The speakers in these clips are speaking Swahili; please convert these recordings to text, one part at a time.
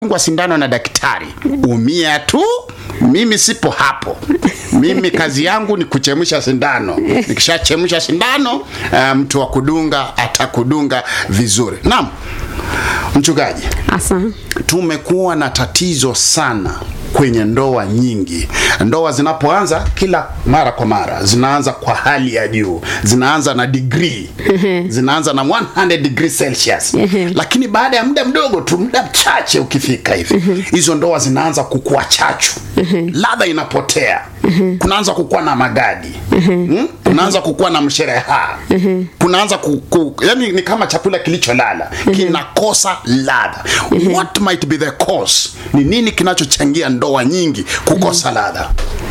ungwa sindano na daktari umia tu mimi sipo hapo mimi kazi yangu ni kuchemsha sindano nikishachemsha sindano uh, mtu wa kudunga atakudunga vizuri naam mchungaji Asa. tumekuwa na tatizo sana kwenye ndoa nyingi. Ndoa zinapoanza kila mara kwa mara zinaanza kwa hali ya juu, zinaanza na degree, zinaanza na 100 degree Celsius, lakini baada ya muda mdogo tu, muda mchache ukifika hivi, hizo ndoa zinaanza kukua chachu, ladha inapotea, kunaanza kukua na magadi, hmm? kunaanza kukua na mshereha, kunaanza ku, ku, yani ni kama chakula kilicholala kinakosa ladha. What might be the cause? Ni nini kinachochangia ndoa nyingi kukosa ladha?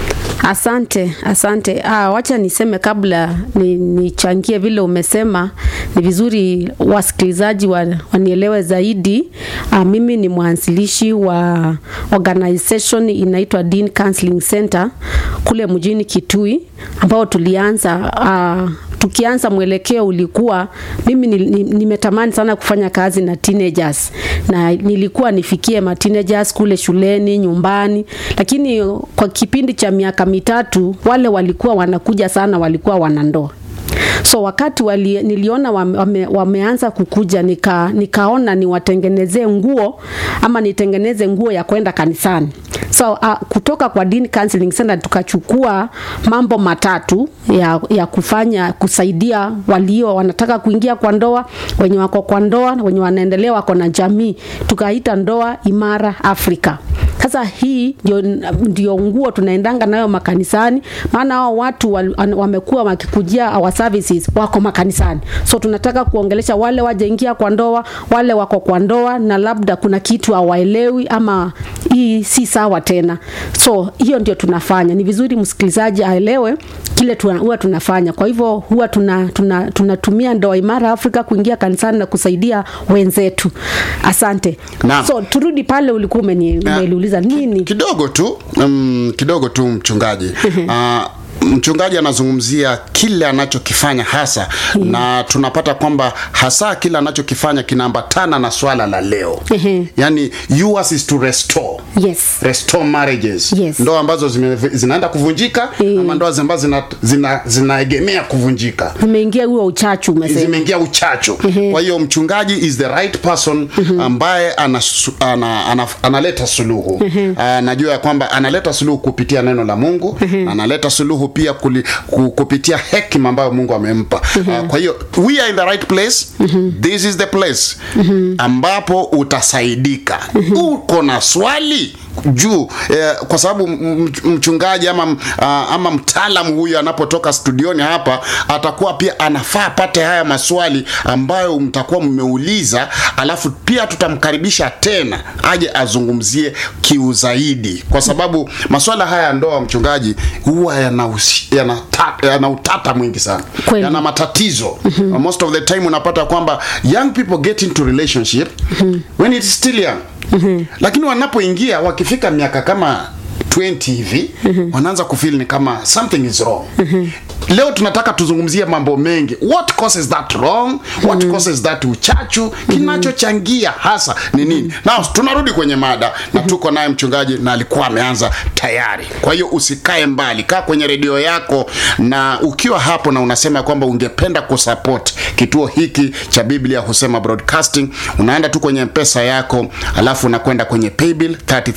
Asante, asante. Ah, wacha niseme kabla ni- nichangie vile umesema, ni vizuri wasikilizaji wa, wanielewe zaidi. Ah, mimi ni mwanzilishi wa organization inaitwa Dean Counseling Center kule mjini Kitui ambao tulianza ah, tukianza mwelekeo ulikuwa mimi ni- ni- nimetamani sana kufanya kazi na teenagers na nilikuwa nifikie ma teenagers kule shuleni nyumbani lakini kwa kipindi cha miaka mitatu wale walikuwa wanakuja sana walikuwa wanandoa so wakati wali, niliona wame, wame, wameanza kukuja nika, nikaona niwatengenezee nguo ama nitengeneze nguo ya kwenda kanisani so uh, kutoka kwa Dean Counseling Center tukachukua mambo matatu ya, ya kufanya kusaidia walio wanataka kuingia kwa ndoa wenye wako kwa ndoa wenye wanaendelea wako na jamii tukaita ndoa imara Afrika sasa hii ndio, ndio nguo tunaendanga nayo makanisani, maana hao watu wal- an- wamekuwa wakikujia our services wako makanisani, so tunataka kuongelesha wale wajaingia kwa ndoa, wale wako kwa ndoa na labda kuna kitu hawaelewi ama hii si sawa tena. So hiyo ndio tunafanya. Ni vizuri msikilizaji aelewe kile tuna, huwa tunafanya. Kwa hivyo huwa tuna, tuna, tunatumia ndoa imara Afrika kuingia kanisani na kusaidia wenzetu. Asante. Naam. So turudi pale ulikuwa umeni- umeniuliza nini? kidogo tu um, kidogo tu mchungaji uh, mchungaji anazungumzia kile anachokifanya hasa na tunapata kwamba hasa kile anachokifanya kinaambatana na swala la leo Ehe. yani yours is to restore Yes. restore marriages Yes. ndoa ambazo zime, zinaenda kuvunjika Eh. ama ndoa ambazo zina, zina, zinaegemea kuvunjika Umeingia huo uchachu umesema. zimeingia uchacho kwa hiyo mchungaji is the right person ambaye anasu- ana, ana, analeta suluhu anajua ya kwamba analeta suluhu kupitia neno la mungu analeta suluhu pia kuli, ku, kupitia hekima ambayo mungu amempa Ah, kwa hiyo we are in the right place this is the place ambapo utasaidika uko na swali juu eh, kwa sababu m- m- mchungaji ama, m- ah, ama mtaalamu huyu anapotoka studioni hapa atakuwa pia anafaa apate haya maswali ambayo mtakuwa mmeuliza alafu pia tutamkaribisha tena aje azungumzie kiu zaidi kwa sababu maswala haya ya ndoa mchungaji huwa yana, usi- yana, ta- yana utata mwingi sana Kweli. yana matatizo most of the time unapata kwamba young people get into relationship when it's still young lakini wanapoingia wakifika miaka kama 20 hivi wanaanza kufeel ni kama something is wrong leo tunataka tuzungumzie mambo mengi what causes that wrong what causes that uchachu kinachochangia hasa ni nini na tunarudi kwenye mada na tuko naye mchungaji na alikuwa ameanza tayari kwa hiyo usikae mbali kaa kwenye redio yako na ukiwa hapo na unasema kwamba ungependa kusupport kituo hiki cha biblia husema broadcasting unaenda tu kwenye mpesa yako alafu unakwenda kwenye paybill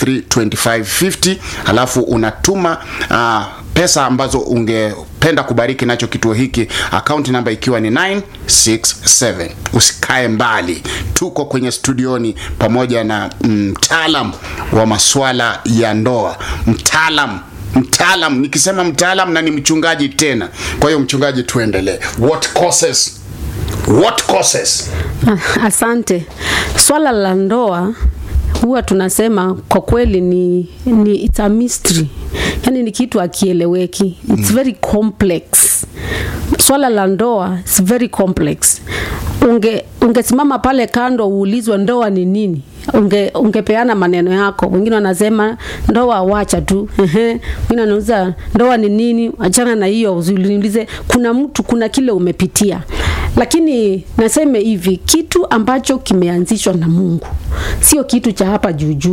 332550 alafu unatuma uh, pesa ambazo ungependa kubariki nacho kituo hiki akaunti namba ikiwa ni 967 usikae mbali tuko kwenye studioni pamoja na mtaalam wa maswala ya ndoa mtaalam mtaalam nikisema mtaalam na ni mchungaji tena kwa hiyo mchungaji tuendelee what causes what causes Ah, Asante. Swala la ndoa huwa tunasema kwa kweli ni, ni it's a mystery, yaani ni kitu akieleweki, it's very complex. Swala la ndoa is very complex. Unge ungesimama pale kando uulizwe ndoa ni nini, unge ungepeana maneno yako. Wengine wanasema ndoa wacha tu, ehe. Wengine wanauliza ndoa ni nini, achana na hiyo, usiniulize. Kuna mtu, kuna kile umepitia lakini naseme hivi kitu ambacho kimeanzishwa na mungu sio kitu cha hapa juujuu